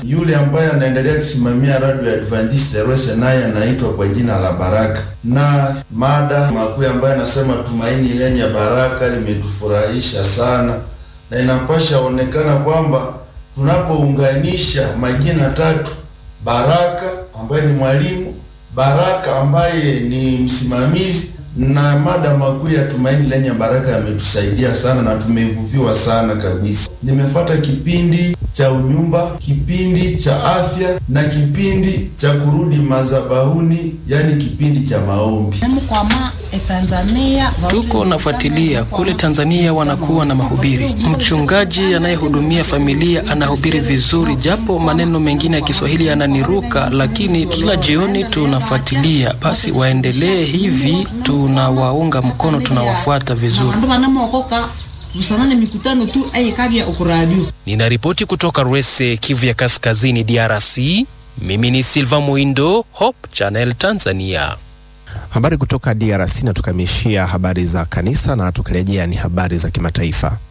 Yule ambaye anaendelea kusimamia Radio ya Adventist Rwese naye anaitwa kwa jina la Baraka, na mada makuu ambayo anasema tumaini lenye baraka limetufurahisha sana, na inapasha onekana kwamba tunapounganisha majina tatu, Baraka ambaye ni mwalimu, Baraka ambaye ni msimamizi na mada makuu ya tumaini lenye baraka yametusaidia sana na tumevuviwa sana kabisa. Nimefata kipindi cha unyumba, kipindi cha afya na kipindi cha kurudi madhabahuni, yani kipindi cha maombi. Tuko nafuatilia kule Tanzania, wanakuwa na mahubiri. Mchungaji anayehudumia familia anahubiri vizuri, japo maneno mengine ya Kiswahili yananiruka, lakini kila jioni tunafuatilia. Basi waendelee hivi, tunawaunga mkono, tunawafuata vizuri. Ninaripoti kutoka Rwese, Kivu ya Kaskazini, DRC. Mimi ni Silva Muindo, Hope Channel Tanzania. Habari kutoka DRC na tukamishia habari za kanisa, na tukirejea ni habari za kimataifa.